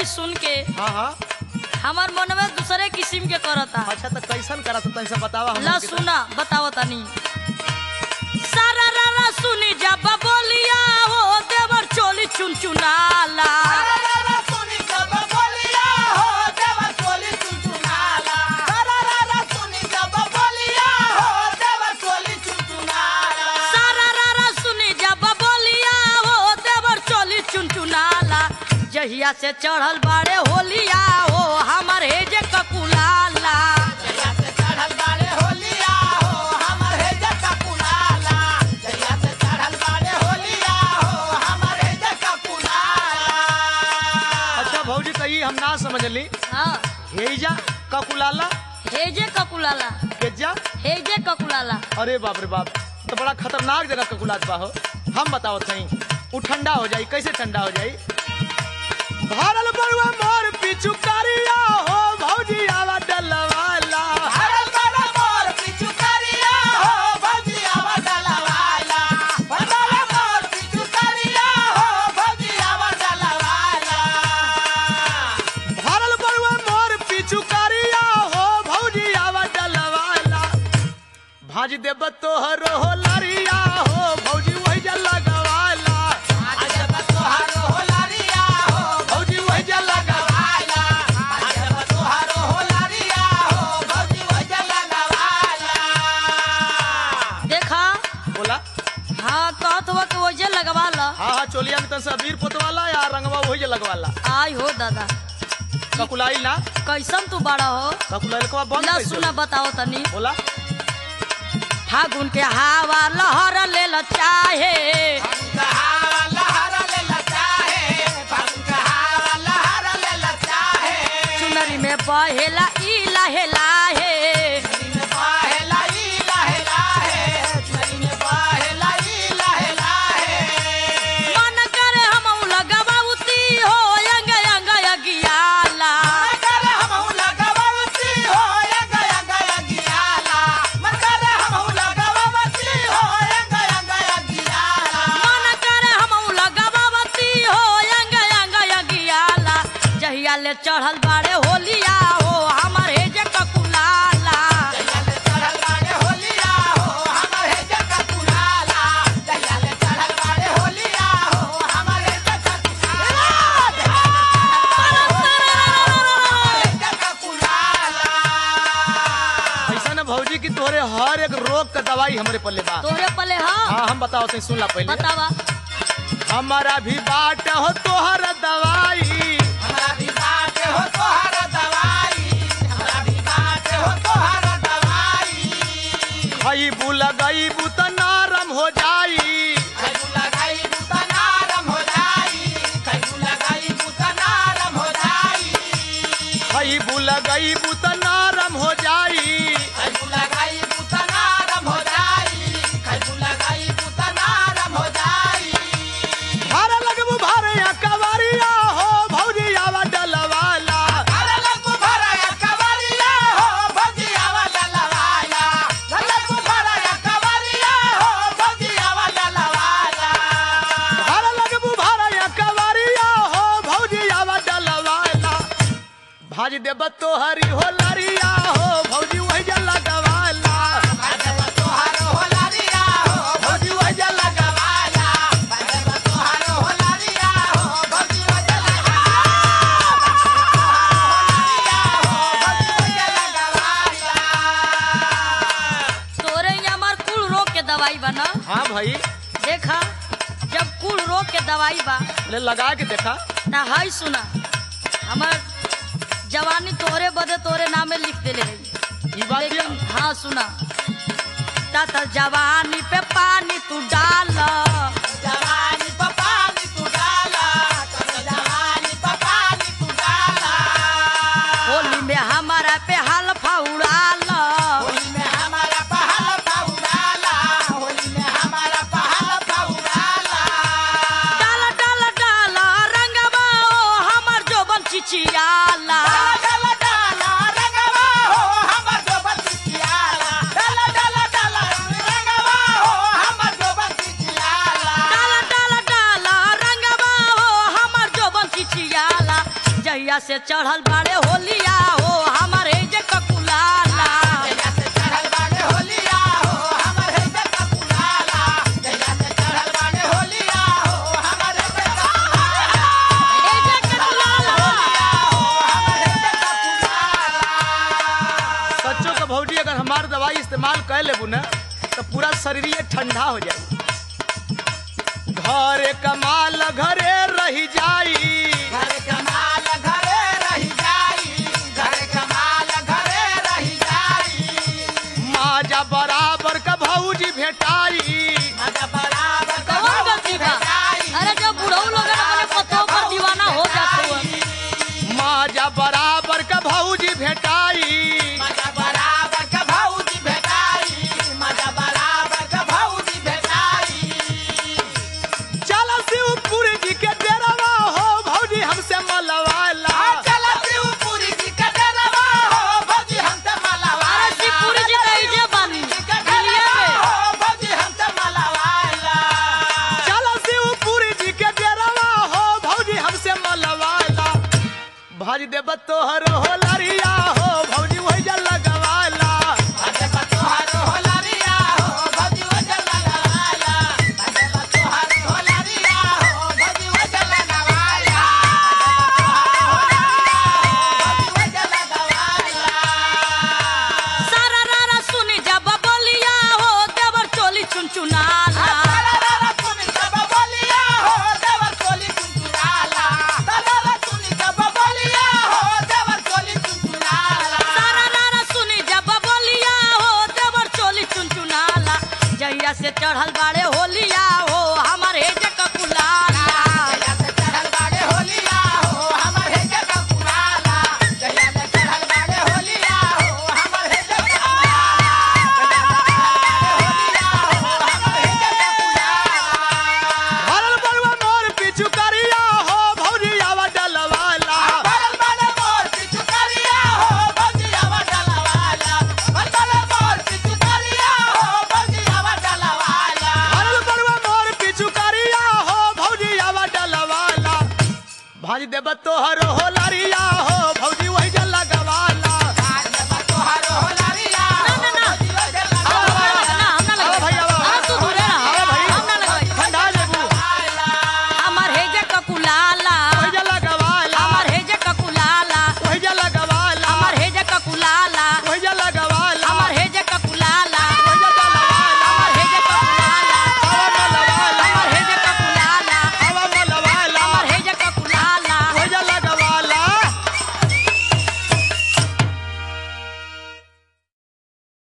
होली सुन के हाँ हाँ हमार मन में दूसरे किस्म के करता अच्छा तो कैसन करा तनी से बतावा ला हमके तो। सुना बताओ तनी सारा रारा सुनी जब बोलिया हो देवर चोली चुन चुनाला सारा रारा सुनी जब बोलिया हो देवर चोली चुन चुनाला जहिया से चढ़ल बाड़े होलिया हो हमर हे जे ककुलाला अच्छा भौजी कही हम ना समझली हाँ हेजा ककुलाला हे जे ककुलाला केजा हे जे ककुलाला अरे बाप रे बाप तो बड़ा खतरनाक जगह ककुलात बा हो हम बताओ थई उ ठंडा हो जाई कैसे ठंडा हो जाई भारल बड़ुआ मोर पिछु करिया हो भौजी आवा डलवाला भारल बड़ुआ मोर पिछु करिया हो भौजी आवा डलवाला भाज देब तोहरो हो लरिया हो भौजी वही जल लगवाला भौजी वही जल लगवाला देखा बोला हाँ कहत हुआ कि वैसे लगवा ला हाँ हाँ चोलिया में तन अबीर पोतवाला या रंगवा वही जल लगवाला आई हो दादा ककुलाई ना कैसन तू बड़ा हो ककुलाई को बंद ला कैसे सुना बताओ तनी बोला फागुन के हवा लहर ले ल चाहे चुनरी में बहेला ई लाहे लाहे मन करे हम लगवाउती हो अंग अंग अगियाला मन करे हम लगवावती हो अंग अंग अगियाला जहिया ले चढ़ल बाड़े होलिया हो हमर हे जे ककुलाला ऐसा ना भौजी की तोहरे हर एक रोग का दवाई हमरे पल्ले बा तोहरे पले हाँ हाँ हम बताओ तनी सुन ला पहले बतावा हमारा भी बाट हो तोहर दवाई हई बुल गई बुत नरम हो जाई हई बुल गई बुत नरम हो जाई भारा लगबू भारे या कवरिया हो भौजी आवा डलवाला भारा लगबू भारा या कवरिया हो भौजी आवा डलवाला भाज देब तोहरी हो लरिया हो भौजी वही जल लगवाला भौजी वही जल लगवाला तोरे यहाँ हमार कुल रोग के दवाई बना हाँ भाई देखा जब कुल रोग के दवाई बा ले लगा के देखा ना हाय सुना हमार जवानी तोरे बदे तोरे नामे लिख देले रही ई बात लेकिन ये- हाँ सुना तत जवानी पे पानी तू डाल होली में हमारा पे हल्फा उड़ाल डाल डाल डाल रंगवा ओ हमर जोबन चिचियाला डाल डाल से चढ़ल बाड़े होलिया हो हमारे जे ककुलाला ए जे ककुलाला सच्चो का भौजी अगर हमार दवाई इस्तेमाल कर लेबू ना तो पूरा शरीर ठंडा हो जाई घरे कमाल घरे रही जाई माजा बराबर का भौजी भेटाई कौन गलती बा अरे जब बुढ़ऊ लोग अपने पतों पर दीवाना हो जाते हो माजा बराबर का भौजी भेटाई चल शिवपुर जी के डेरावा हो भौजी हमसे मलवाला अरे शिवपुरी जी कही जे बानी दिल्लीए में चल शिवपुर जी के डेरावा हो भौजी हमसे मलवाला भज देब तोहर हो लरिया हो भौजी वही जल लगवाला सारा रारा सुनी जब बोलिया हो देवर चोली चुनचुनाला सारा रारा सुनी जब बोलिया हो देवर चोली चुनचुनाला जहिया से चढ़ल बाड़े होलिया हो हमारे जे ककुलाला भरल बड़ुआ मोर पिछु करिया हो भौजी आवा डलवाला भरल बड़ुआ मोर पिछु करिया हो भौजी आवा डलवाला भज देब तोहर